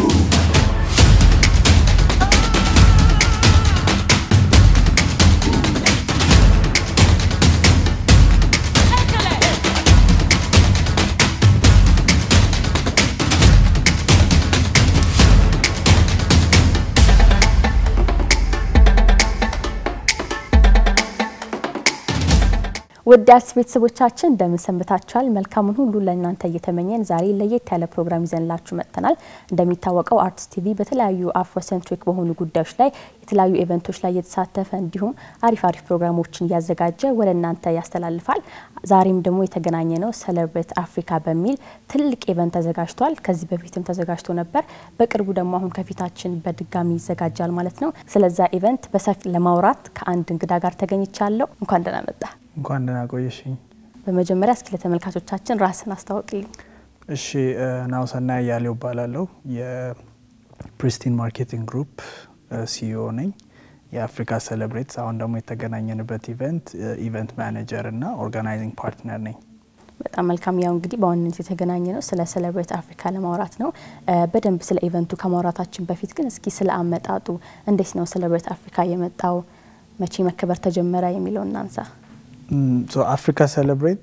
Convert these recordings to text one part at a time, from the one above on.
ውድ አርትስ ቤተሰቦቻችን እንደምን ሰንብታችኋል? መልካሙን ሁሉ ለእናንተ እየተመኘን ዛሬ ለየት ያለ ፕሮግራም ይዘንላችሁ መጥተናል። እንደሚታወቀው አርትስ ቲቪ በተለያዩ አፍሮሴንትሪክ በሆኑ ጉዳዮች ላይ የተለያዩ ኢቨንቶች ላይ እየተሳተፈ እንዲሁም አሪፍ አሪፍ ፕሮግራሞችን እያዘጋጀ ወደ እናንተ ያስተላልፋል። ዛሬም ደግሞ የተገናኘ ነው ሴሌብሬት አፍሪካ በሚል ትልቅ ኢቨንት ተዘጋጅቷል። ከዚህ በፊትም ተዘጋጅቶ ነበር። በቅርቡ ደግሞ አሁን ከፊታችን በድጋሚ ይዘጋጃል ማለት ነው። ስለዛ ኢቨንት በሰፊ ለማውራት ከአንድ እንግዳ ጋር ተገኝቻለሁ። እንኳን ደህና መጣ። እንኳን ደህና ቆየሽኝ። በመጀመሪያ እስኪ ለተመልካቾቻችን ራስን አስታውቅልኝ። እሺ ናሁሰናይ አያሌው እባላለሁ። የፕሪስቲን ማርኬቲንግ ግሩፕ ሲኢኦ ነኝ። የአፍሪካ ሴሌብሬት አሁን ደግሞ የተገናኘንበት ኢቨንት ኢቨንት ማኔጀር እና ኦርጋናይዚንግ ፓርትነር ነኝ። በጣም መልካም። ያው እንግዲህ በዋናነት የተገናኘ ነው ስለ ሴሌብሬት አፍሪካ ለማውራት ነው። በደንብ ስለ ኢቨንቱ ከማውራታችን በፊት ግን እስኪ ስለ አመጣጡ እንዴት ነው ሴሌብሬት አፍሪካ የመጣው፣ መቼ መከበር ተጀመረ የሚለውን እናንሳ። አፍሪካ ሴሌብሬት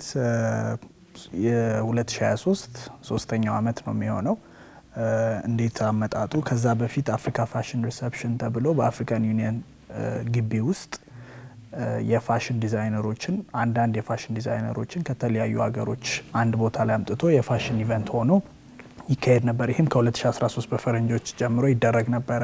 የ2023 ሶስተኛው አመት ነው የሚሆነው። እንዴት አመጣጡ? ከዛ በፊት አፍሪካ ፋሽን ሪሰፕሽን ተብሎ በአፍሪካን ዩኒየን ግቢ ውስጥ የፋሽን ዲዛይነሮችን አንዳንድ የፋሽን ዲዛይነሮችን ከተለያዩ ሀገሮች አንድ ቦታ ላይ አምጥቶ የፋሽን ኢቨንት ሆኖ ይካሄድ ነበር። ይህም ከ2013 በፈረንጆች ጀምሮ ይደረግ ነበረ።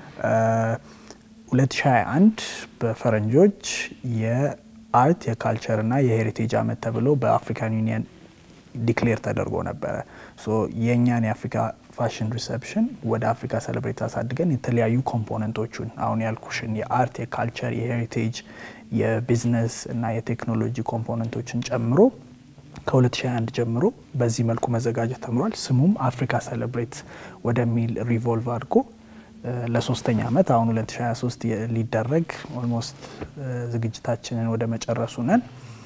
2021 በፈረንጆች የአርት የካልቸር እና የሄሪቴጅ አመት ተብሎ በአፍሪካን ዩኒየን ዲክሌር ተደርጎ ነበረ። የእኛን የአፍሪካ ፋሽን ሪሰፕሽን ወደ አፍሪካ ሴሌብሬት አሳድገን የተለያዩ ኮምፖነንቶቹን አሁን ያልኩሽን የአርት፣ የካልቸር፣ የሄሪቴጅ፣ የቢዝነስ እና የቴክኖሎጂ ኮምፖነንቶችን ጨምሮ ከ2021 ጀምሮ በዚህ መልኩ መዘጋጀት ተምሯል። ስሙም አፍሪካ ሴሌብሬት ወደሚል ሪቮልቭ አድርጎ ለሶስተኛ አመት አሁን 2023 ሊደረግ ኦልሞስት ዝግጅታችንን ወደ መጨረሱ ነን።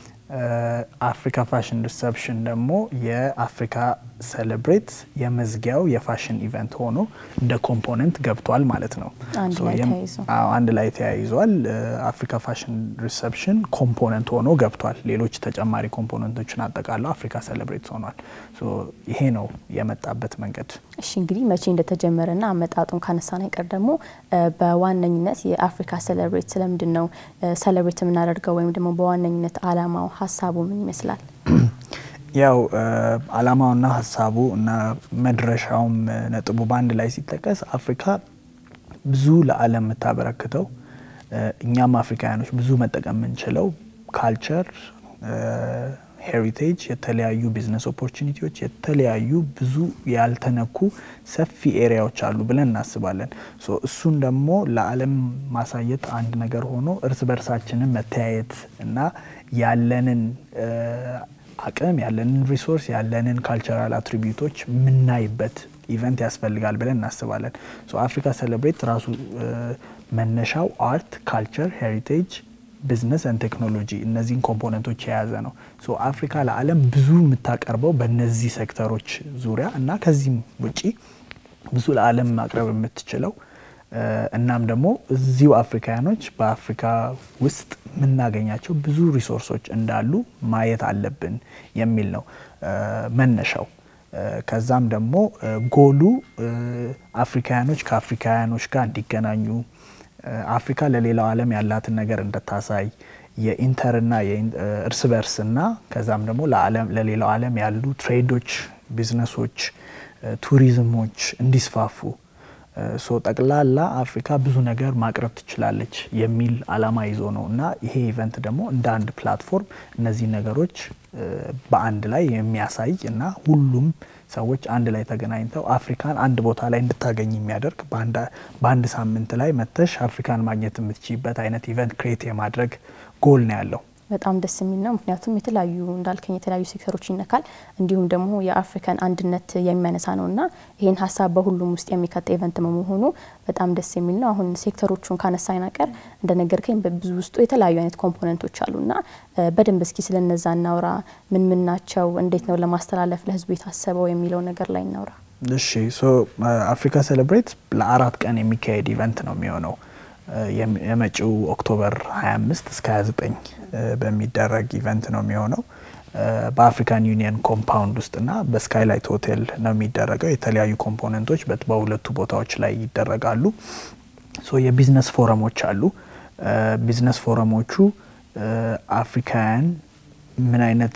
አፍሪካ ፋሽን ሪሰፕሽን ደግሞ የአፍሪካ ሴሌብሬት የመዝጊያው የፋሽን ኢቨንት ሆኖ እንደ ኮምፖነንት ገብቷል ማለት ነው። አንድ ላይ ተያይዟል። አፍሪካ ፋሽን ሪሰፕሽን ኮምፖነንት ሆኖ ገብቷል። ሌሎች ተጨማሪ ኮምፖነንቶችን አጠቃለው አፍሪካ ሴሌብሬት ሆኗል። ይሄ ነው የመጣበት መንገድ። እሺ እንግዲህ መቼ እንደተጀመረና አመጣጡን ካነሳን አይቀር ደግሞ በዋነኝነት የአፍሪካ ሴሌብሬት ስለምንድን ነው ሴሌብሬት የምናደርገው ወይም ደግሞ በዋነኝነት አላማው ሀሳቡ ምን ይመስላል? ያው አላማውና ሀሳቡ እና መድረሻውም ነጥቡ በአንድ ላይ ሲጠቀስ አፍሪካ ብዙ ለዓለም የምታበረክተው እኛም አፍሪካውያኖች ብዙ መጠቀም የምንችለው ካልቸር፣ ሄሪቴጅ፣ የተለያዩ ቢዝነስ ኦፖርቹኒቲዎች፣ የተለያዩ ብዙ ያልተነኩ ሰፊ ኤሪያዎች አሉ ብለን እናስባለን። እሱን ደግሞ ለዓለም ማሳየት አንድ ነገር ሆኖ እርስ በርሳችንን መተያየት እና ያለንን አቅም ያለንን ሪሶርስ ያለንን ካልቸራል አትሪቢዩቶች የምናይበት ኢቨንት ያስፈልጋል ብለን እናስባለን። አፍሪካ ሴሌብሬት ራሱ መነሻው አርት፣ ካልቸር፣ ሄሪቴጅ፣ ቢዝነስ ን ቴክኖሎጂ እነዚህን ኮምፖነንቶች የያዘ ነው። አፍሪካ ለዓለም ብዙ የምታቀርበው በእነዚህ ሴክተሮች ዙሪያ እና ከዚህም ውጪ ብዙ ለዓለም ማቅረብ የምትችለው እናም ደግሞ እዚሁ አፍሪካውያኖች በአፍሪካ ውስጥ የምናገኛቸው ብዙ ሪሶርሶች እንዳሉ ማየት አለብን የሚል ነው መነሻው። ከዛም ደግሞ ጎሉ አፍሪካውያኖች ከአፍሪካውያኖች ጋር እንዲገናኙ፣ አፍሪካ ለሌላው ዓለም ያላትን ነገር እንድታሳይ የኢንተርና እርስ በርስና ከዛም ደግሞ ለሌላው ዓለም ያሉ ትሬዶች፣ ቢዝነሶች፣ ቱሪዝሞች እንዲስፋፉ ሶ ጠቅላላ አፍሪካ ብዙ ነገር ማቅረብ ትችላለች የሚል አላማ ይዞ ነው እና ይሄ ኢቨንት ደግሞ እንደ አንድ ፕላትፎርም እነዚህ ነገሮች በአንድ ላይ የሚያሳይ እና ሁሉም ሰዎች አንድ ላይ ተገናኝተው አፍሪካን አንድ ቦታ ላይ እንድታገኝ የሚያደርግ በአንድ ሳምንት ላይ መተሽ አፍሪካን ማግኘት የምትችይበት አይነት ኢቨንት ክሬት የማድረግ ጎል ነው ያለው። በጣም ደስ የሚል ነው። ምክንያቱም የተለያዩ እንዳልከኝ የተለያዩ ሴክተሮች ይነካል፣ እንዲሁም ደግሞ የአፍሪካን አንድነት የሚያነሳ ነው እና ይህን ሀሳብ በሁሉም ውስጥ የሚከት ኢቨንት መሆኑ በጣም ደስ የሚል ነው። አሁን ሴክተሮቹን ካነሳን አይቀር እንደነገርከኝ በብዙ ውስጡ የተለያዩ አይነት ኮምፖነንቶች አሉ እና በደንብ እስኪ ስለነዛ እናውራ። ምን ምን ናቸው? እንዴት ነው ለማስተላለፍ ለህዝቡ የታሰበው የሚለው ነገር ላይ እናውራ። እሺ ሶ አፍሪካ ሴሌብሬት ለአራት ቀን የሚካሄድ ኢቨንት ነው የሚሆነው የመጪው ኦክቶበር 25 እስከ 29 በሚደረግ ኢቨንት ነው የሚሆነው በአፍሪካን ዩኒየን ኮምፓውንድ ውስጥና በስካይላይት ሆቴል ነው የሚደረገው። የተለያዩ ኮምፖነንቶች በሁለቱ ቦታዎች ላይ ይደረጋሉ። ሶ የቢዝነስ ፎረሞች አሉ። ቢዝነስ ፎረሞቹ አፍሪካውያን ምን አይነት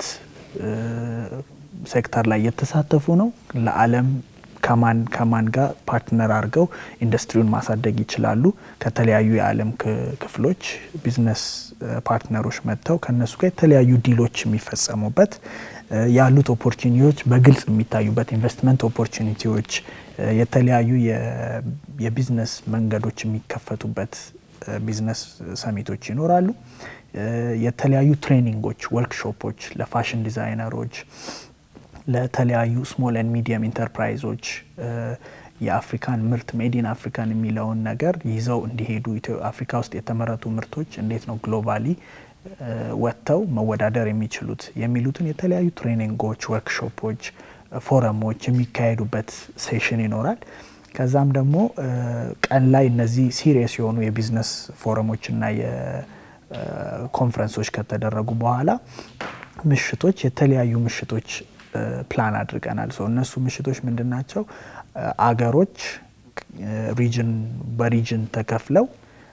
ሴክተር ላይ የተሳተፉ ነው፣ ለዓለም ከማን ከማን ጋር ፓርትነር አድርገው ኢንዱስትሪውን ማሳደግ ይችላሉ። ከተለያዩ የዓለም ክፍሎች ቢዝነስ ፓርትነሮች መጥተው ከነሱ ጋር የተለያዩ ዲሎች የሚፈጸሙበት ያሉት ኦፖርቹኒቲዎች በግልጽ የሚታዩበት ኢንቨስትመንት ኦፖርቹኒቲዎች፣ የተለያዩ የቢዝነስ መንገዶች የሚከፈቱበት ቢዝነስ ሰሚቶች ይኖራሉ። የተለያዩ ትሬኒንጎች፣ ወርክሾፖች ለፋሽን ዲዛይነሮች ለተለያዩ ስሞል ኤንድ ሚዲየም ኢንተርፕራይዞች የአፍሪካን ምርት ሜዲን አፍሪካን የሚለውን ነገር ይዘው እንዲሄዱ አፍሪካ ውስጥ የተመረቱ ምርቶች እንዴት ነው ግሎባሊ ወጥተው መወዳደር የሚችሉት የሚሉትን የተለያዩ ትሬኒንጎች፣ ወርክሾፖች፣ ፎረሞች የሚካሄዱበት ሴሽን ይኖራል። ከዛም ደግሞ ቀን ላይ እነዚህ ሲሪየስ የሆኑ የቢዝነስ ፎረሞችና የኮንፈረንሶች ከተደረጉ በኋላ ምሽቶች የተለያዩ ምሽቶች ፕላን አድርገናል። ሰው እነሱ ምሽቶች ምንድን ናቸው? አገሮች ሪጅን በሪጅን ተከፍለው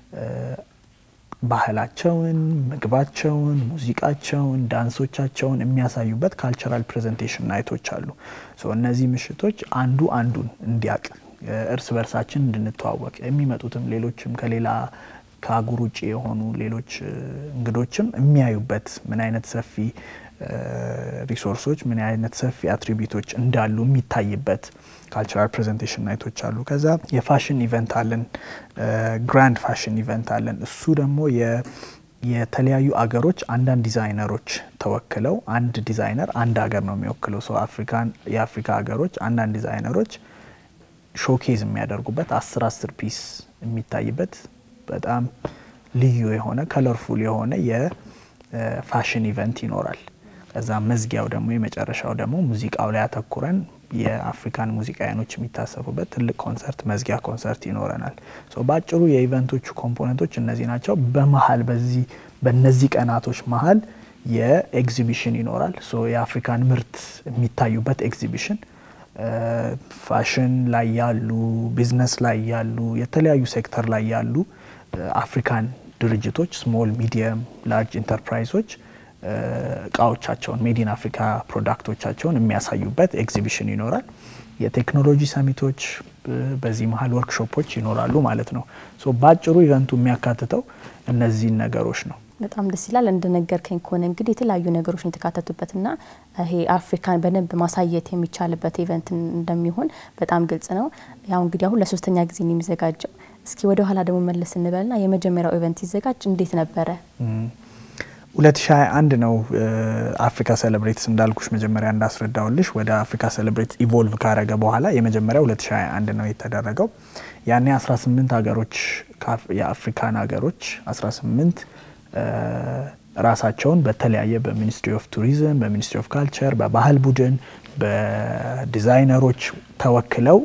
ባህላቸውን፣ ምግባቸውን፣ ሙዚቃቸውን፣ ዳንሶቻቸውን የሚያሳዩበት ካልቸራል ፕሬዘንቴሽን ናይቶች አሉ። እነዚህ ምሽቶች አንዱ አንዱን እንዲያቅ እርስ በርሳችን እንድንተዋወቅ የሚመጡትም ሌሎችም ከሌላ ከአህጉር ውጭ የሆኑ ሌሎች እንግዶችም የሚያዩበት ምን አይነት ሰፊ ሪሶርሶች ምን አይነት ሰፊ አትሪቢዩቶች እንዳሉ የሚታይበት ካልቸራል ፕሬዘንቴሽን ናይቶች አሉ። ከዛ የፋሽን ኢቨንት አለን፣ ግራንድ ፋሽን ኢቨንት አለን። እሱ ደግሞ የተለያዩ አገሮች አንዳንድ ዲዛይነሮች ተወክለው አንድ ዲዛይነር አንድ ሀገር ነው የሚወክለው ሰው አፍሪካን የአፍሪካ ሀገሮች አንዳንድ ዲዛይነሮች ሾኬዝ የሚያደርጉበት አስር አስር ፒስ የሚታይበት በጣም ልዩ የሆነ ከለርፉል የሆነ የፋሽን ኢቨንት ይኖራል። ከዛ መዝጊያው ደግሞ የመጨረሻው ደግሞ ሙዚቃው ላይ አተኩረን የአፍሪካን ሙዚቃውያኖች የሚታሰቡበት ትልቅ ኮንሰርት መዝጊያ ኮንሰርት ይኖረናል። በአጭሩ የኢቨንቶቹ ኮምፖነንቶች እነዚህ ናቸው። በመሀል በዚህ በእነዚህ ቀናቶች መሀል የኤግዚቢሽን ይኖራል። የአፍሪካን ምርት የሚታዩበት ኤግዚቢሽን ፋሽን ላይ ያሉ፣ ቢዝነስ ላይ ያሉ፣ የተለያዩ ሴክተር ላይ ያሉ አፍሪካን ድርጅቶች ስሞል፣ ሚዲየም፣ ላርጅ ኢንተርፕራይዞች እቃዎቻቸውን ሜዲን አፍሪካ ፕሮዳክቶቻቸውን የሚያሳዩበት ኤግዚቢሽን ይኖራል። የቴክኖሎጂ ሰሚቶች በዚህ መሀል ወርክሾፖች ይኖራሉ ማለት ነው። በአጭሩ ኢቨንቱ የሚያካትተው እነዚህን ነገሮች ነው። በጣም ደስ ይላል። እንደነገርከኝ ከሆነ እንግዲህ የተለያዩ ነገሮች የተካተቱበትና ይሄ አፍሪካን በደንብ ማሳየት የሚቻልበት ኢቨንት እንደሚሆን በጣም ግልጽ ነው። ያው እንግዲህ አሁን ለሶስተኛ ጊዜ ነው የሚዘጋጀው። እስኪ ወደ ኋላ ደግሞ መለስ እንበልና የመጀመሪያው ኢቨንት ሲዘጋጅ እንዴት ነበረ? 2021 ነው አፍሪካ ሴሌብሬትስ እንዳልኩሽ መጀመሪያ እንዳስረዳውልሽ ወደ አፍሪካ ሴሌብሬት ኢቮልቭ ካረገ በኋላ የመጀመሪያው 2021 ነው የተደረገው። ያኔ 18 ሀገሮች የአፍሪካን ሀገሮች 18 ራሳቸውን በተለያየ በሚኒስትሪ ኦፍ ቱሪዝም፣ በሚኒስትሪ ኦፍ ካልቸር፣ በባህል ቡድን፣ በዲዛይነሮች ተወክለው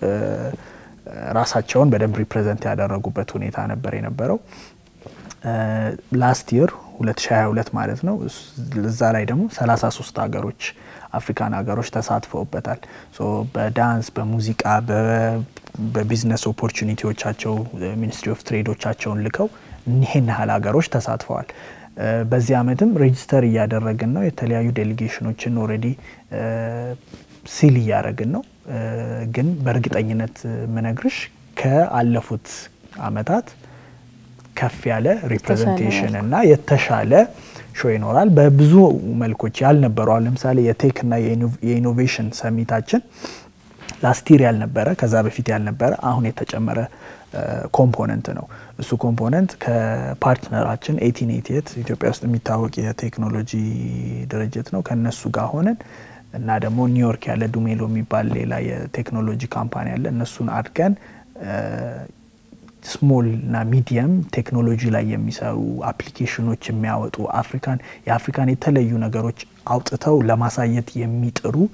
ራሳቸውን በደንብ ሪፕሬዘንት ያደረጉበት ሁኔታ ነበር የነበረው። ላስት ይር 2022 ማለት ነው። እዛ ላይ ደግሞ 33 ሀገሮች አፍሪካን ሀገሮች ተሳትፈውበታል። በዳንስ በሙዚቃ በቢዝነስ ኦፖርቹኒቲዎቻቸው ሚኒስትሪ ኦፍ ትሬዶቻቸውን ልከው ይህን ያህል ሀገሮች ተሳትፈዋል። በዚህ አመትም ሬጅስተር እያደረግን ነው። የተለያዩ ዴሊጌሽኖችን ኦልሬዲ ሲል እያደረግን ነው። ግን በእርግጠኝነት ምነግርሽ ከአለፉት አመታት ከፍ ያለ ሪፕሬዘንቴሽን እና የተሻለ ሾ ይኖራል። በብዙ መልኮች ያልነበሩ አሁን ለምሳሌ የቴክና የኢኖቬሽን ሰሚታችን ላስቲር ያልነበረ ከዛ በፊት ያልነበረ አሁን የተጨመረ ኮምፖነንት ነው። እሱ ኮምፖነንት ከፓርትነራችን ኤቲን ኤቲኤት ኢትዮጵያ ውስጥ የሚታወቅ የቴክኖሎጂ ድርጅት ነው። ከነሱ ጋር ሆነን እና ደግሞ ኒውዮርክ ያለ ዱሜሎ የሚባል ሌላ የቴክኖሎጂ ካምፓኒ አለ። እነሱን አድገን ስሞል እና ሚዲየም ቴክኖሎጂ ላይ የሚሰሩ አፕሊኬሽኖች የሚያወጡ አፍሪካን የአፍሪካን የተለዩ ነገሮች አውጥተው ለማሳየት የሚጥሩ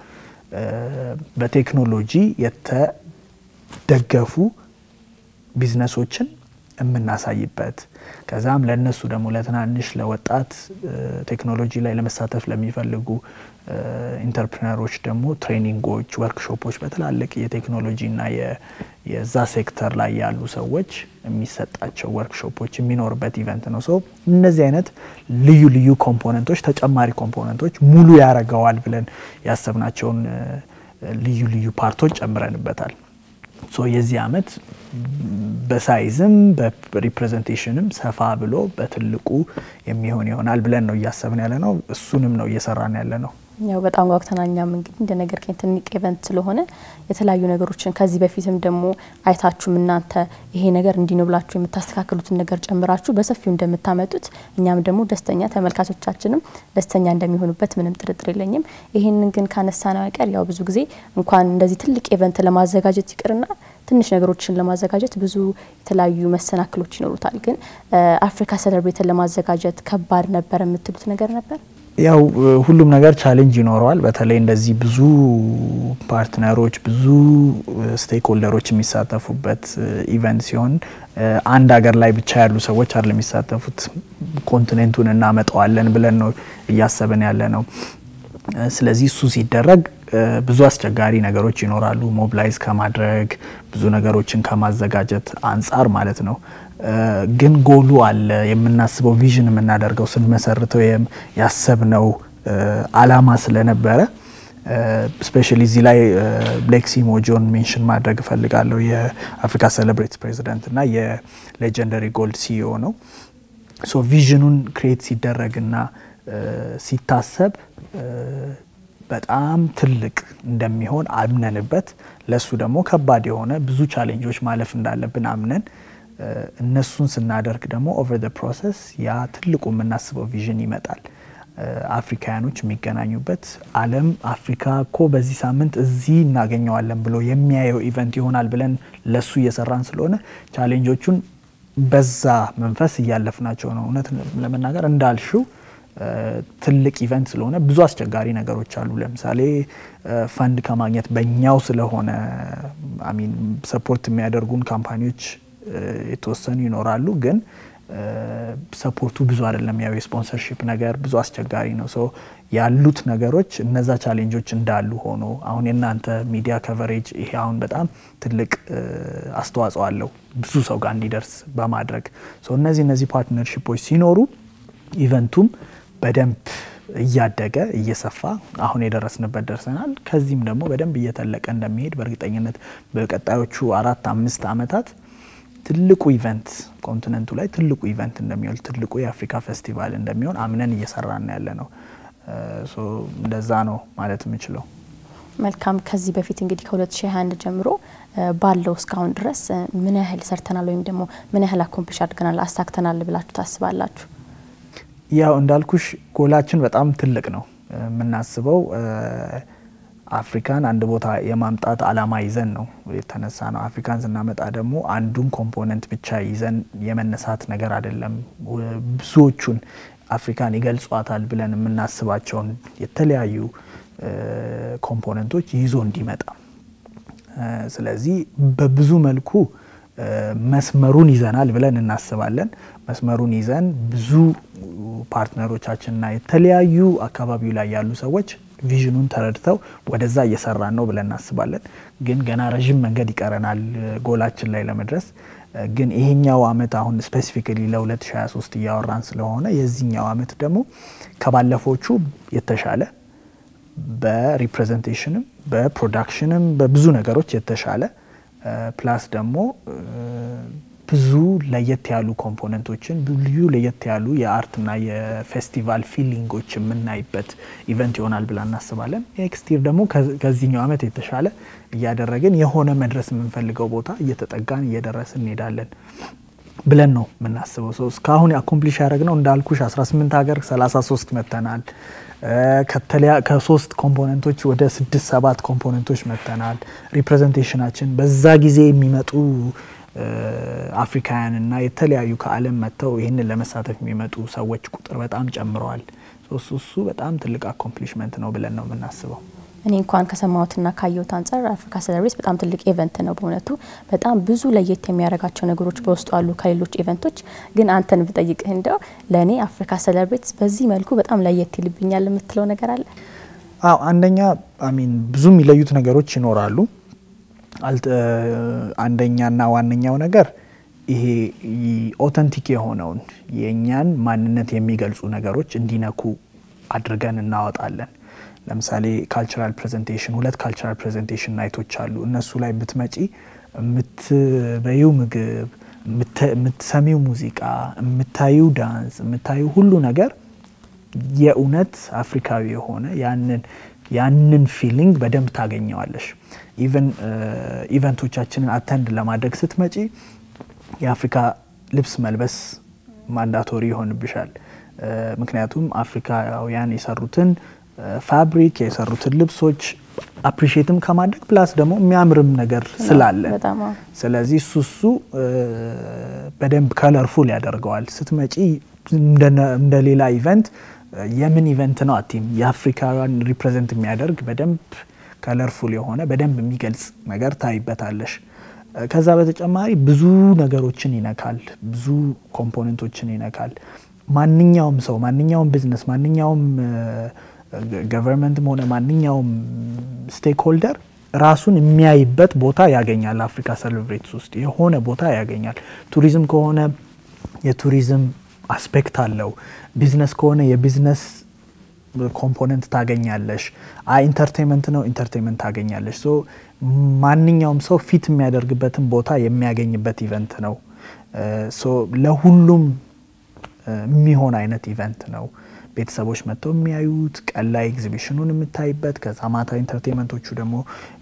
በቴክኖሎጂ የተደገፉ ቢዝነሶችን የምናሳይበት ከዛም ለእነሱ ደግሞ ለትናንሽ ለወጣት ቴክኖሎጂ ላይ ለመሳተፍ ለሚፈልጉ ኢንተርፕሪነሮች ደግሞ ትሬኒንጎች፣ ወርክሾፖች በትላልቅ የቴክኖሎጂና የዛ ሴክተር ላይ ያሉ ሰዎች የሚሰጣቸው ወርክሾፖች የሚኖርበት ኢቨንት ነው። ሰው እነዚህ አይነት ልዩ ልዩ ኮምፖነንቶች ተጨማሪ ኮምፖነንቶች ሙሉ ያደርገዋል ብለን ያሰብናቸውን ልዩ ልዩ ፓርቶች ጨምረንበታል። ሶ የዚህ አመት በሳይዝም በሪፕሬዘንቴሽንም ሰፋ ብሎ በትልቁ የሚሆን ይሆናል ብለን ነው እያሰብን ያለ ነው። እሱንም ነው እየሰራን ያለ ነው። ያው በጣም ጓጉተናል። እኛም እንግዲህ እንደ ነገር ትልቅ ኢቨንት ስለሆነ የተለያዩ ነገሮችን ከዚህ በፊትም ደግሞ አይታችሁም እናንተ ይሄ ነገር እንዲህ ነው ብላችሁ የምታስተካክሉትን ነገር ጨምራችሁ በሰፊው እንደምታመጡት እኛም ደግሞ ደስተኛ ተመልካቾቻችንም ደስተኛ እንደሚሆኑበት ምንም ጥርጥር የለኝም። ይሄንን ግን ካነሳ ነው አይቀር ያው ብዙ ጊዜ እንኳን እንደዚህ ትልቅ ኢቨንት ለማዘጋጀት ይቅርና ትንሽ ነገሮችን ለማዘጋጀት ብዙ የተለያዩ መሰናክሎች ይኖሩታል። ግን አፍሪካ ሴሌብሬትን ለማዘጋጀት ከባድ ነበር የምትሉት ነገር ነበር? ያው ሁሉም ነገር ቻሌንጅ ይኖረዋል። በተለይ እንደዚህ ብዙ ፓርትነሮች ብዙ ስቴክ ሆልደሮች የሚሳተፉበት ኢቨንት ሲሆን አንድ ሀገር ላይ ብቻ ያሉ ሰዎች አይደለም የሚሳተፉት። ኮንቲኔንቱን እናመጣዋለን ብለን ነው እያሰብን ያለ ነው። ስለዚህ እሱ ሲደረግ ብዙ አስቸጋሪ ነገሮች ይኖራሉ። ሞብላይዝ ከማድረግ ብዙ ነገሮችን ከማዘጋጀት አንጻር ማለት ነው። ግን ጎሉ አለ። የምናስበው ቪዥን የምናደርገው ስንመሰርተው ያሰብነው አላማ ስለነበረ ስፔሻሊ እዚህ ላይ ብሌክሲ ሞጆን ሜንሽን ማድረግ እፈልጋለሁ። የአፍሪካ ሴሌብሬት ፕሬዚደንት እና የሌጀንደሪ ጎልድ ሲኢኦ ነው። ሶ ቪዥኑን ክሬት ሲደረግና ሲታሰብ በጣም ትልቅ እንደሚሆን አምነንበት ለሱ ደግሞ ከባድ የሆነ ብዙ ቻሌንጆች ማለፍ እንዳለብን አምነን እነሱን ስናደርግ ደግሞ ኦቨር ዘ ፕሮሰስ ያ ትልቁ የምናስበው ቪዥን ይመጣል። አፍሪካውያኖች የሚገናኙበት ዓለም አፍሪካ እኮ በዚህ ሳምንት እዚህ እናገኘዋለን ብሎ የሚያየው ኢቨንት ይሆናል ብለን ለሱ እየሰራን ስለሆነ ቻሌንጆቹን በዛ መንፈስ እያለፍናቸው ነው። እውነት ለመናገር እንዳልሽው ትልቅ ኢቨንት ስለሆነ ብዙ አስቸጋሪ ነገሮች አሉ። ለምሳሌ ፈንድ ከማግኘት በእኛው ስለሆነ አሚን ሰፖርት የሚያደርጉን ካምፓኒዎች የተወሰኑ ይኖራሉ፣ ግን ሰፖርቱ ብዙ አይደለም። ያው የስፖንሰርሺፕ ነገር ብዙ አስቸጋሪ ነው። ሶ ያሉት ነገሮች እነዛ ቻሌንጆች እንዳሉ ሆኖ አሁን የእናንተ ሚዲያ ከቨሬጅ ይሄ አሁን በጣም ትልቅ አስተዋጽኦ አለው ብዙ ሰው ጋር እንዲደርስ በማድረግ እነዚህ እነዚህ ፓርትነርሺፖች ሲኖሩ ኢቨንቱም በደንብ እያደገ እየሰፋ አሁን የደረስንበት ደርሰናል። ከዚህም ደግሞ በደንብ እየተለቀ እንደሚሄድ በእርግጠኝነት በቀጣዮቹ አራት አምስት ዓመታት ትልቁ ኢቨንት ኮንቲነንቱ ላይ ትልቁ ኢቨንት እንደሚሆን ትልቁ የአፍሪካ ፌስቲቫል እንደሚሆን አምነን እየሰራን ያለ ነው። እንደዛ ነው ማለት የምችለው። መልካም። ከዚህ በፊት እንግዲህ ከ2021 ጀምሮ ባለው እስካሁን ድረስ ምን ያህል ሰርተናል ወይም ደግሞ ምን ያህል አኮምፕሊሽ አድርገናል አሳክተናል ብላችሁ ታስባላችሁ? ያው እንዳልኩሽ ጎላችን በጣም ትልቅ ነው። የምናስበው አፍሪካን አንድ ቦታ የማምጣት አላማ ይዘን ነው የተነሳ ነው። አፍሪካን ስናመጣ ደግሞ አንዱን ኮምፖነንት ብቻ ይዘን የመነሳት ነገር አይደለም። ብዙዎቹን አፍሪካን ይገልጿታል ብለን የምናስባቸውን የተለያዩ ኮምፖነንቶች ይዞ እንዲመጣ ስለዚህ በብዙ መልኩ መስመሩን ይዘናል ብለን እናስባለን። መስመሩን ይዘን ብዙ ፓርትነሮቻችንና የተለያዩ አካባቢው ላይ ያሉ ሰዎች ቪዥኑን ተረድተው ወደዛ እየሰራን ነው ብለን እናስባለን። ግን ገና ረዥም መንገድ ይቀረናል ጎላችን ላይ ለመድረስ። ግን ይሄኛው አመት አሁን ስፔሲፊካሊ ለ2023 እያወራን ስለሆነ የዚህኛው አመት ደግሞ ከባለፎቹ የተሻለ በሪፕሬዘንቴሽንም በፕሮዳክሽንም በብዙ ነገሮች የተሻለ ፕላስ ደግሞ ብዙ ለየት ያሉ ኮምፖነንቶችን ልዩ ለየት ያሉ የአርትና የፌስቲቫል ፊሊንጎች የምናይበት ኢቨንት ይሆናል ብላ እናስባለን። ኔክስት ይር ደግሞ ከዚህኛው አመት የተሻለ እያደረግን የሆነ መድረስ የምንፈልገው ቦታ እየተጠጋን እየደረስን እንሄዳለን ብለን ነው የምናስበው። ሰው እስካሁን አኮምፕሊሽ ያደረግነው እንዳልኩሽ 18 ሀገር 33 መጥተናል። ከሶስት ኮምፖነንቶች ወደ ስድስት ሰባት ኮምፖነንቶች መጥተናል። ሪፕሬዘንቴሽናችን በዛ ጊዜ የሚመጡ አፍሪካውያንና የተለያዩ ከዓለም መጥተው ይህንን ለመሳተፍ የሚመጡ ሰዎች ቁጥር በጣም ጨምረዋል። እሱ እሱ በጣም ትልቅ አኮምፕሊሽመንት ነው ብለን ነው የምናስበው። እኔ እንኳን ከሰማሁትና ካየሁት አንጻር አፍሪካ ሴሌብሬትስ በጣም ትልቅ ኢቨንት ነው። በእውነቱ በጣም ብዙ ለየት የሚያደርጋቸው ነገሮች በውስጡ አሉ ከሌሎች ኢቨንቶች። ግን አንተን ብጠይቅህ እንደው ለእኔ አፍሪካ ሴሌብሬትስ በዚህ መልኩ በጣም ለየት ይልብኛል የምትለው ነገር አለ? አዎ አንደኛ አሚን ብዙ የሚለዩት ነገሮች ይኖራሉ። አንደኛና ዋነኛው ነገር ይሄ ኦተንቲክ የሆነውን የእኛን ማንነት የሚገልጹ ነገሮች እንዲነኩ አድርገን እናወጣለን። ለምሳሌ ካልቸራል ፕሬዘንቴሽን ሁለት ካልቸራል ፕሬዘንቴሽን ናይቶች አሉ። እነሱ ላይ ብትመጪ የምትበዩ ምግብ፣ የምትሰሚው ሙዚቃ፣ የምታዩ ዳንስ፣ የምታዩ ሁሉ ነገር የእውነት አፍሪካዊ የሆነ ያንን ያንን ፊሊንግ በደንብ ታገኘዋለሽ። ኢቨን ኢቨንቶቻችንን አተንድ ለማድረግ ስትመጪ የአፍሪካ ልብስ መልበስ ማንዳቶሪ ይሆንብሻል። ምክንያቱም አፍሪካውያን የሰሩትን ፋብሪክ የሰሩትን ልብሶች አፕሪሺየትም ከማድረግ ፕላስ ደግሞ የሚያምርም ነገር ስላለ ስለዚህ እሱ እሱ በደንብ ከለርፉል ያደርገዋል። ስትመጪ እንደ ሌላ ኢቨንት የምን ኢቨንት ነው አቲም የአፍሪካውያን ሪፕሬዘንት የሚያደርግ በደንብ ከለርፉል የሆነ በደንብ የሚገልጽ ነገር ታይበታለሽ። ከዛ በተጨማሪ ብዙ ነገሮችን ይነካል፣ ብዙ ኮምፖነንቶችን ይነካል። ማንኛውም ሰው ማንኛውም ቢዝነስ ማንኛውም ገቨርንመንትም ሆነ ማንኛውም ስቴክ ሆልደር ራሱን የሚያይበት ቦታ ያገኛል። አፍሪካ ሴሌብሬትስ ውስጥ የሆነ ቦታ ያገኛል። ቱሪዝም ከሆነ የቱሪዝም አስፔክት አለው። ቢዝነስ ከሆነ የቢዝነስ ኮምፖነንት ታገኛለሽ። አይ ኢንተርቴንመንት ነው ኢንተርቴንመንት ታገኛለሽ። ሶ ማንኛውም ሰው ፊት የሚያደርግበትን ቦታ የሚያገኝበት ኢቨንት ነው። ሶ ለሁሉም የሚሆን አይነት ኢቨንት ነው። ቤተሰቦች መጥተው የሚያዩት ቀን ላይ ኤግዚቢሽኑን የምታይበት ከዛ ማታ ኢንተርቴንመንቶቹ ደግሞ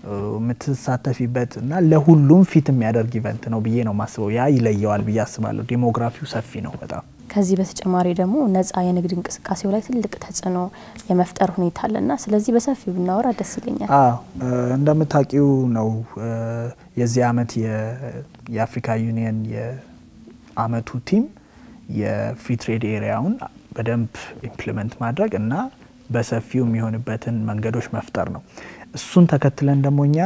የምትሳተፊበት እና ለሁሉም ፊት የሚያደርግ ኢቨንት ነው ብዬ ነው ማስበው። ያ ይለየዋል ብዬ አስባለሁ። ዴሞግራፊው ሰፊ ነው በጣም። ከዚህ በተጨማሪ ደግሞ ነጻ የንግድ እንቅስቃሴው ላይ ትልቅ ተጽዕኖ የመፍጠር ሁኔታ አለና ስለዚህ በሰፊው ብናወራ ደስ ይለኛል። እንደምታውቂው ነው የዚህ አመት የአፍሪካ ዩኒየን የአመቱ ቲም የፍሪ ትሬድ ኤሪያውን በደንብ ኢምፕሊመንት ማድረግ እና በሰፊው የሚሆንበትን መንገዶች መፍጠር ነው። እሱን ተከትለን ደግሞ እኛ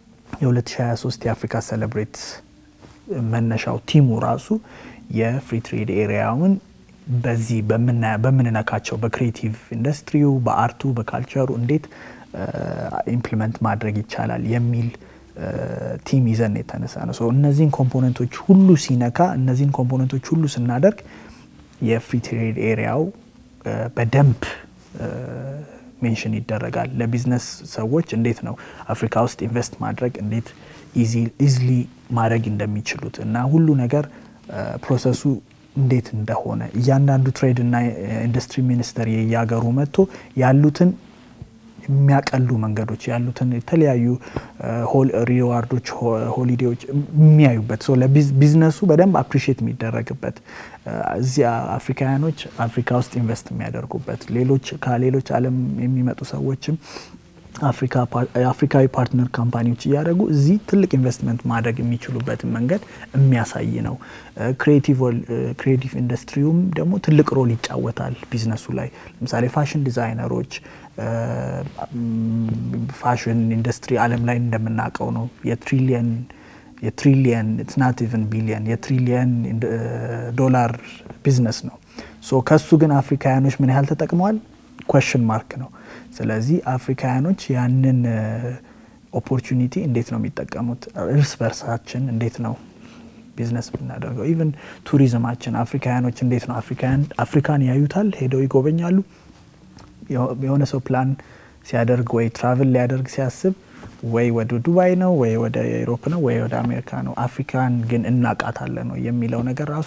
የ2023 የአፍሪካ ሴሌብሬት መነሻው ቲሙ ራሱ የፍሪ ትሬድ ኤሪያውን በዚህ በምንነካቸው በክሪኤቲቭ ኢንዱስትሪው፣ በአርቱ፣ በካልቸሩ እንዴት ኢምፕሊመንት ማድረግ ይቻላል የሚል ቲም ይዘን የተነሳ ነው። እነዚህን ኮምፖነንቶች ሁሉ ሲነካ እነዚህን ኮምፖነንቶች ሁሉ ስናደርግ የፍሪ ትሬድ ኤሪያው በደንብ ሜንሽን ይደረጋል። ለቢዝነስ ሰዎች እንዴት ነው አፍሪካ ውስጥ ኢንቨስት ማድረግ እንዴት ኢዝሊ ማድረግ እንደሚችሉት እና ሁሉ ነገር ፕሮሰሱ እንዴት እንደሆነ እያንዳንዱ ትሬድ እና ኢንዱስትሪ ሚኒስተር የየሀገሩ መጥቶ ያሉትን የሚያቀሉ መንገዶች ያሉትን የተለያዩ ሪዋርዶች፣ ሆሊዴዎች የሚያዩበት ለቢዝነሱ በደንብ አፕሪሺየት የሚደረግበት እዚህ አፍሪካውያኖች አፍሪካ ውስጥ ኢንቨስት የሚያደርጉበት ሌሎች ከሌሎች ዓለም የሚመጡ ሰዎችም አፍሪካዊ ፓርትነር ካምፓኒዎች እያደረጉ እዚህ ትልቅ ኢንቨስትመንት ማድረግ የሚችሉበትን መንገድ የሚያሳይ ነው። ክሪኤቲቭ ኢንዱስትሪውም ደግሞ ትልቅ ሮል ይጫወታል ቢዝነሱ ላይ። ለምሳሌ ፋሽን ዲዛይነሮች ፋሽን ኢንዱስትሪ ዓለም ላይ እንደምናውቀው ነው የትሪሊየን የትሪሊየን ኢትስ ናት ኢቨን ቢሊየን የትሪሊየን ዶላር ቢዝነስ ነው። ሶ ከሱ ግን አፍሪካውያኖች ምን ያህል ተጠቅመዋል? ኮሽን ማርክ ነው። ስለዚህ አፍሪካውያኖች ያንን ኦፖርቹኒቲ እንዴት ነው የሚጠቀሙት? እርስ በርሳችን እንዴት ነው ቢዝነስ የምናደርገው? ኢቨን ቱሪዝማችን አፍሪካውያኖች እንዴት ነው አፍሪካን ያዩታል፣ ሄደው ይጎበኛሉ። የሆነ ሰው ፕላን ሲያደርግ ወይ ትራቭል ሊያደርግ ሲያስብ ወይ ወደ ዱባይ ነው ወይ ወደ ኤሮፕ ነው ወይ ወደ አሜሪካ ነው። አፍሪካን ግን እናቃታለን ነው የሚለው ነገር ራሱ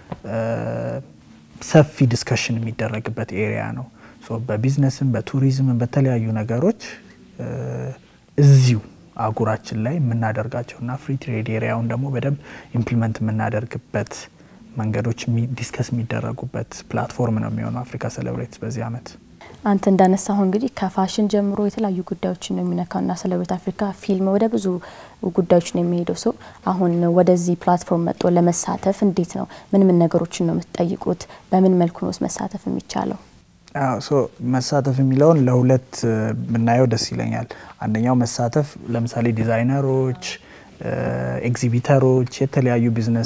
ሰፊ ዲስከሽን የሚደረግበት ኤሪያ ነው። በቢዝነስም በቱሪዝምም በተለያዩ ነገሮች እዚሁ አህጉራችን ላይ የምናደርጋቸውና ፍሪ ትሬድ ኤሪያውን ደግሞ በደንብ ኢምፕሊመንት የምናደርግበት መንገዶች ዲስከስ የሚደረጉበት ፕላትፎርም ነው የሚሆነው አፍሪካ ሴሌብሬትስ በዚህ አመት። አንተ እንዳነሳሁ እንግዲህ ከፋሽን ጀምሮ የተለያዩ ጉዳዮችን ነው የሚነካውና ሴሌብሬት አፍሪካ ፊልም ወደ ብዙ ጉዳዮች ነው የሚሄደው። ሰው አሁን ወደዚህ ፕላትፎርም መጥቶ ለመሳተፍ እንዴት ነው ምን ምን ነገሮችን ነው የምትጠይቁት? በምን መልኩ ነው መሳተፍ የሚቻለው? መሳተፍ የሚለውን ለሁለት ብናየው ደስ ይለኛል። አንደኛው መሳተፍ ለምሳሌ ዲዛይነሮች፣ ኤግዚቢተሮች፣ የተለያዩ ቢዝነስ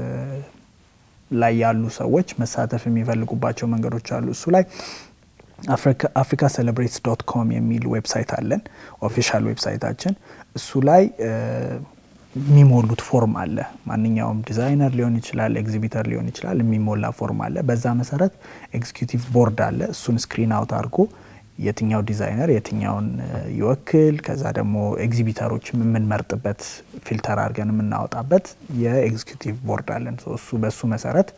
ላይ ያሉ ሰዎች መሳተፍ የሚፈልጉባቸው መንገዶች አሉ። እሱ ላይ አፍሪካ ሴሌብሬትስ ዶት ኮም የሚል ዌብሳይት አለን፣ ኦፊሻል ዌብሳይታችን። እሱ ላይ የሚሞሉት ፎርም አለ። ማንኛውም ዲዛይነር ሊሆን ይችላል፣ ኤግዚቢተር ሊሆን ይችላል፣ የሚሞላ ፎርም አለ። በዛ መሰረት ኤግዚኪዩቲቭ ቦርድ አለ። እሱን ስክሪን አውት አድርጎ የትኛው ዲዛይነር የትኛውን ይወክል፣ ከዛ ደግሞ ኤግዚቢተሮች የምንመርጥበት ፊልተር አድርገን የምናወጣበት የኤግዚኪዩቲቭ ቦርድ አለን። እሱ በሱ መሰረት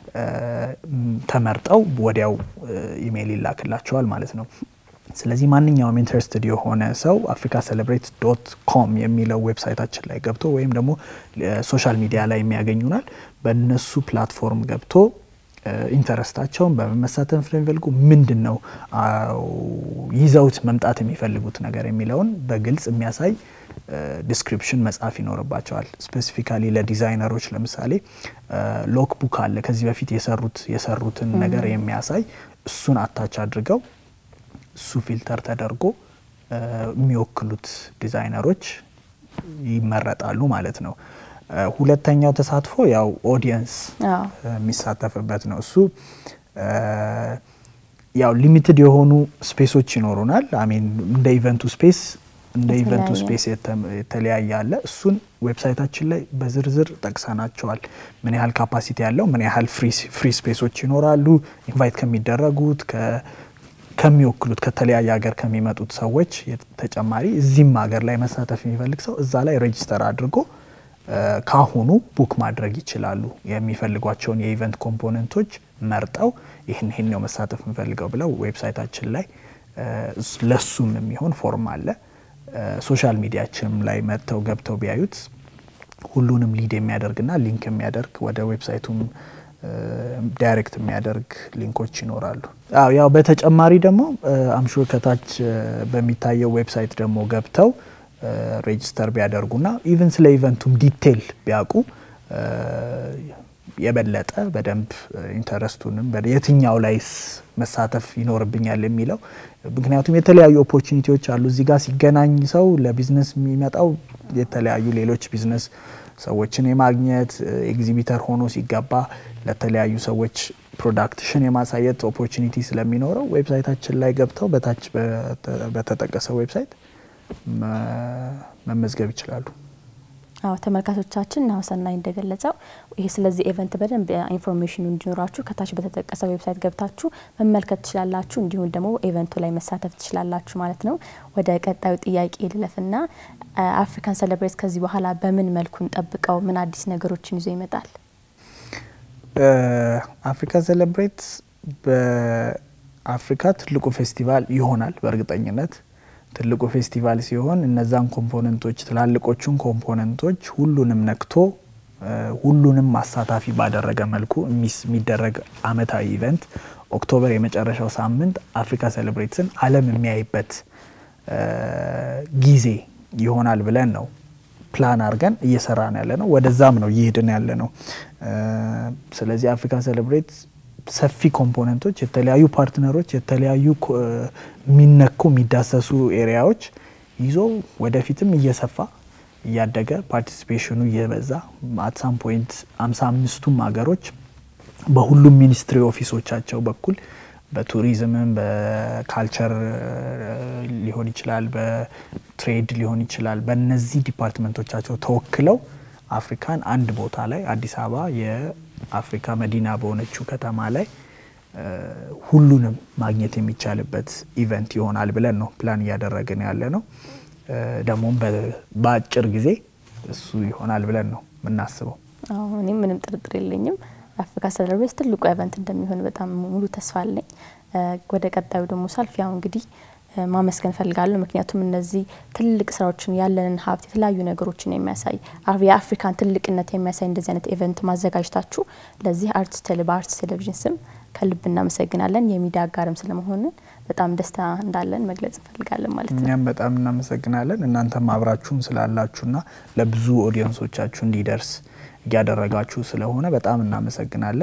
ተመርጠው ወዲያው ኢሜይል ይላክላቸዋል ማለት ነው። ስለዚህ ማንኛውም ኢንተረስትድ የሆነ ሰው አፍሪካ ሴሌብሬት ዶት ኮም የሚለው ዌብሳይታችን ላይ ገብቶ ወይም ደግሞ ሶሻል ሚዲያ ላይ የሚያገኙናል በእነሱ ፕላትፎርም ገብቶ ኢንተረስታቸውን በመመሳተፍ የሚፈልጉ ምንድን ነው ይዘውት መምጣት የሚፈልጉት ነገር የሚለውን በግልጽ የሚያሳይ ዲስክሪፕሽን መጻፍ ይኖርባቸዋል። ስፔሲፊካሊ ለዲዛይነሮች ለምሳሌ ሎክ ቡክ አለ ከዚህ በፊት የሰሩት የሰሩትን ነገር የሚያሳይ እሱን አታች አድርገው እሱ ፊልተር ተደርጎ የሚወክሉት ዲዛይነሮች ይመረጣሉ ማለት ነው። ሁለተኛው ተሳትፎ ያው ኦዲየንስ የሚሳተፍበት ነው። እሱ ያው ሊሚትድ የሆኑ ስፔሶች ይኖሩናል። አሚን እንደ ኢቨንቱ ስፔስ እንደ ኢቨንቱ ስፔስ የተለያየ አለ። እሱን ዌብሳይታችን ላይ በዝርዝር ጠቅሰናቸዋል። ምን ያህል ካፓሲቲ ያለው ምን ያህል ፍሪ ስፔሶች ይኖራሉ፣ ኢንቫይት ከሚደረጉት ከሚወክሉት ከተለያየ ሀገር ከሚመጡት ሰዎች ተጨማሪ እዚህም ሀገር ላይ መሳተፍ የሚፈልግ ሰው እዛ ላይ ሬጅስተር አድርጎ ካሁኑ ቡክ ማድረግ ይችላሉ። የሚፈልጓቸውን የኢቨንት ኮምፖነንቶች መርጠው ይህን ይህን ነው መሳተፍ የምፈልገው ብለው ዌብሳይታችን ላይ ለሱም የሚሆን ፎርም አለ። ሶሻል ሚዲያችንም ላይ መጥተው ገብተው ቢያዩት ሁሉንም ሊድ የሚያደርግና ሊንክ የሚያደርግ ወደ ዌብሳይቱም ዳይሬክት የሚያደርግ ሊንኮች ይኖራሉ። ያው በተጨማሪ ደግሞ አምሹር ከታች በሚታየው ዌብሳይት ደግሞ ገብተው ሬጅስተር ቢያደርጉና ኢቨን ስለ ኢቨንቱም ዲቴል ቢያውቁ የበለጠ በደንብ ኢንተረስቱንም የትኛው ላይስ መሳተፍ ይኖርብኛል የሚለው ምክንያቱም የተለያዩ ኦፖርቹኒቲዎች አሉ። እዚህ ጋር ሲገናኝ ሰው ለቢዝነስ የሚመጣው የተለያዩ ሌሎች ቢዝነስ ሰዎችን የማግኘት ኤግዚቢተር ሆኖ ሲገባ ለተለያዩ ሰዎች ፕሮዳክትሽን የማሳየት ኦፖርቹኒቲ ስለሚኖረው ዌብሳይታችን ላይ ገብተው በታች በተጠቀሰው ዌብሳይት መመዝገብ ይችላሉ። አዎ ተመልካቾቻችን ናሁሰናይ እንደገለጸው ይህ ስለዚህ ኤቨንት በደንብ ኢንፎርሜሽኑ እንዲኖራችሁ ከታች በተጠቀሰው ዌብሳይት ገብታችሁ መመልከት ትችላላችሁ። እንዲሁም ደግሞ ኤቨንቱ ላይ መሳተፍ ትችላላችሁ ማለት ነው። ወደ ቀጣዩ ጥያቄ ልለፍና አፍሪካን ሴሌብሬት ከዚህ በኋላ በምን መልኩ እንጠብቀው? ምን አዲስ ነገሮችን ይዞ ይመጣል? አፍሪካ ሴሌብሬት በአፍሪካ ትልቁ ፌስቲቫል ይሆናል በእርግጠኝነት ትልቁ ፌስቲቫል ሲሆን እነዛን ኮምፖነንቶች ትላልቆቹን ኮምፖነንቶች ሁሉንም ነክቶ ሁሉንም አሳታፊ ባደረገ መልኩ የሚደረግ አመታዊ ኢቨንት ኦክቶበር የመጨረሻው ሳምንት አፍሪካ ሴሌብሬትስን ዓለም የሚያይበት ጊዜ ይሆናል ብለን ነው ፕላን አድርገን እየሰራን ያለ ነው። ወደዛም ነው እየሄድን ያለ ነው። ስለዚህ አፍሪካ ሴሌብሬት ሰፊ ኮምፖነንቶች፣ የተለያዩ ፓርትነሮች፣ የተለያዩ የሚነኩ የሚዳሰሱ ኤሪያዎች ይዞ ወደፊትም እየሰፋ እያደገ ፓርቲሲፔሽኑ እየበዛ አትሳም ፖይንት አምሳ አምስቱም ሀገሮች በሁሉም ሚኒስትሪ ኦፊሶቻቸው በኩል በቱሪዝምም በካልቸር ሊሆን ይችላል፣ በትሬድ ሊሆን ይችላል። በእነዚህ ዲፓርትመንቶቻቸው ተወክለው አፍሪካን አንድ ቦታ ላይ አዲስ አበባ የአፍሪካ መዲና በሆነችው ከተማ ላይ ሁሉንም ማግኘት የሚቻልበት ኢቨንት ይሆናል ብለን ነው ፕላን እያደረግን ያለ ነው። ደግሞም በአጭር ጊዜ እሱ ይሆናል ብለን ነው የምናስበው። እኔም ምንም ጥርጥር የለኝም አፍሪካ ሴሌብሬት ትልቁ ኢቨንት እንደሚሆን በጣም ሙሉ ተስፋ አለኝ። ወደ ቀጣዩ ደግሞ ሳልፍ ያው እንግዲህ ማመስገን ፈልጋለሁ። ምክንያቱም እነዚህ ትልቅ ስራዎችን ያለንን ሀብት የተለያዩ ነገሮችን የሚያሳይ የአፍሪካን ትልቅነት የሚያሳይ እንደዚህ አይነት ኢቨንት ማዘጋጀታችሁ ለዚህ አርትስ በአርትስ ቴሌቪዥን ስም ከልብ እናመሰግናለን። የሚዲያ አጋርም ስለመሆንን በጣም ደስታ እንዳለን መግለጽ እንፈልጋለን ማለት ነው። እኛም በጣም እናመሰግናለን። እናንተም አብራችሁን ስላላችሁና ለብዙ ኦዲየንሶቻችሁ እንዲደርስ እያደረጋችሁ ስለሆነ በጣም እናመሰግናለን።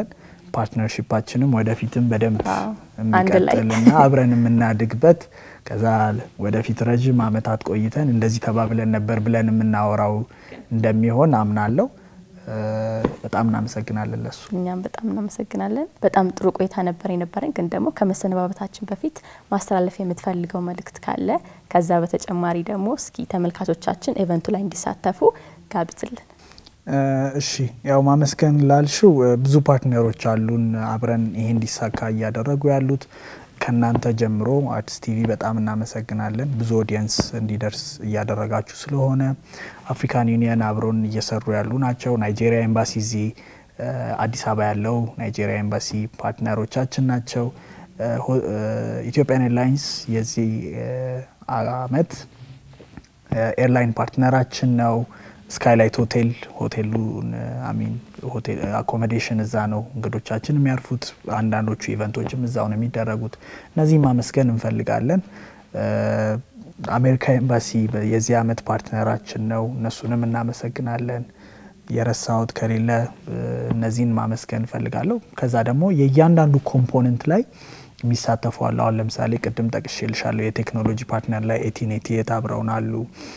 ፓርትነርሺፓችንም ወደፊትም በደንብ አንድ ላይ የሚቀጥልና አብረን የምናድግበት ከዛ ወደፊት ረዥም ዓመታት ቆይተን እንደዚህ ተባብለን ነበር ብለን የምናወራው እንደሚሆን አምናለሁ። በጣም እናመሰግናለን ለሱ። እኛም በጣም እናመሰግናለን። በጣም ጥሩ ቆይታ ነበር የነበረን። ግን ደግሞ ከመሰነባበታችን በፊት ማስተላለፍ የምትፈልገው መልእክት ካለ፣ ከዛ በተጨማሪ ደግሞ እስኪ ተመልካቾቻችን ኢቨንቱ ላይ እንዲሳተፉ ጋብዝልን። እሺ ያው ማመስገን ላልሽው ብዙ ፓርትነሮች አሉን አብረን ይሄ እንዲሳካ እያደረጉ ያሉት ከእናንተ ጀምሮ አርትስ ቲቪ በጣም እናመሰግናለን። ብዙ ኦዲየንስ እንዲደርስ እያደረጋችሁ ስለሆነ አፍሪካን ዩኒየን አብሮን እየሰሩ ያሉ ናቸው። ናይጄሪያ ኤምባሲ እዚህ አዲስ አበባ ያለው ናይጄሪያ ኤምባሲ ፓርትነሮቻችን ናቸው። ኢትዮጵያን ኤርላይንስ የዚህ አመት ኤርላይን ፓርትነራችን ነው። ስካይላይት ሆቴል ሆቴሉን አሚን ሆቴል አኮሞዴሽን እዛ ነው እንግዶቻችን የሚያርፉት። አንዳንዶቹ ኢቨንቶችም እዛው ነው የሚደረጉት። እነዚህ ማመስገን እንፈልጋለን። አሜሪካ ኤምባሲ የዚህ አመት ፓርትነራችን ነው። እነሱንም እናመሰግናለን። የረሳሁት ከሌለ እነዚህን ማመስገን እንፈልጋለሁ። ከዛ ደግሞ የእያንዳንዱ ኮምፖነንት ላይ የሚሳተፉ አሉ። አሁን ለምሳሌ ቅድም ጠቅሼልሻለሁ የቴክኖሎጂ ፓርትነር ላይ ኤቲኔቲ የታብረውን አሉ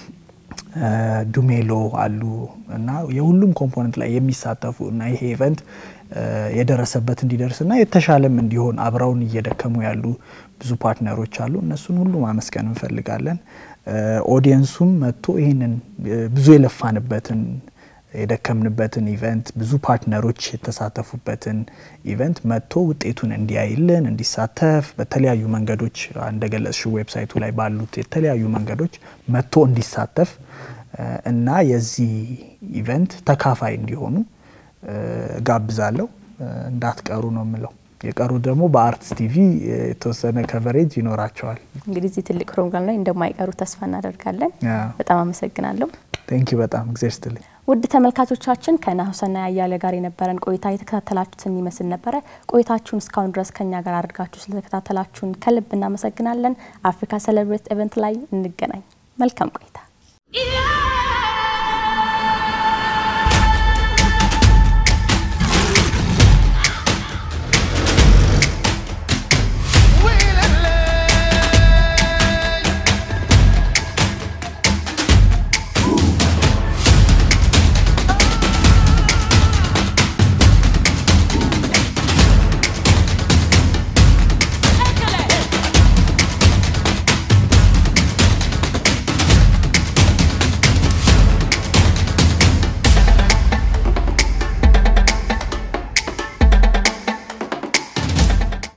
ዱሜሎ አሉ እና የሁሉም ኮምፖነንት ላይ የሚሳተፉ እና ይሄ ኢቨንት የደረሰበት እንዲደርስና የተሻለም እንዲሆን አብረውን እየደከሙ ያሉ ብዙ ፓርትነሮች አሉ። እነሱን ሁሉ ማመስገን እንፈልጋለን። ኦዲየንሱም መጥቶ ይህንን ብዙ የለፋንበትን የደከምንበትን ኢቨንት ብዙ ፓርትነሮች የተሳተፉበትን ኢቨንት መጥቶ ውጤቱን እንዲያይልን እንዲሳተፍ በተለያዩ መንገዶች እንደገለጽሽው ዌብሳይቱ ላይ ባሉት የተለያዩ መንገዶች መጥቶ እንዲሳተፍ እና የዚህ ኢቨንት ተካፋይ እንዲሆኑ ጋብዛለሁ። እንዳትቀሩ ነው የምለው። የቀሩ ደግሞ በአርትስ ቲቪ የተወሰነ ከቨሬጅ ይኖራቸዋል። እንግዲህ እዚህ ትልቅ ፕሮግራም ላይ እንደማይቀሩ ተስፋ እናደርጋለን። በጣም አመሰግናለሁ። ቴንኪ በጣም እግዜር ስትልኝ። ውድ ተመልካቾቻችን ከናሁሰና ያያለ ጋር የነበረን ቆይታ የተከታተላችሁትን ይመስል ነበረ። ቆይታችሁን እስካሁን ድረስ ከኛ ጋር አድርጋችሁ ስለተከታተላችሁን ከልብ እናመሰግናለን። አፍሪካ ሴሌብሬት ኢቨንት ላይ እንገናኝ። መልካም ቆይታ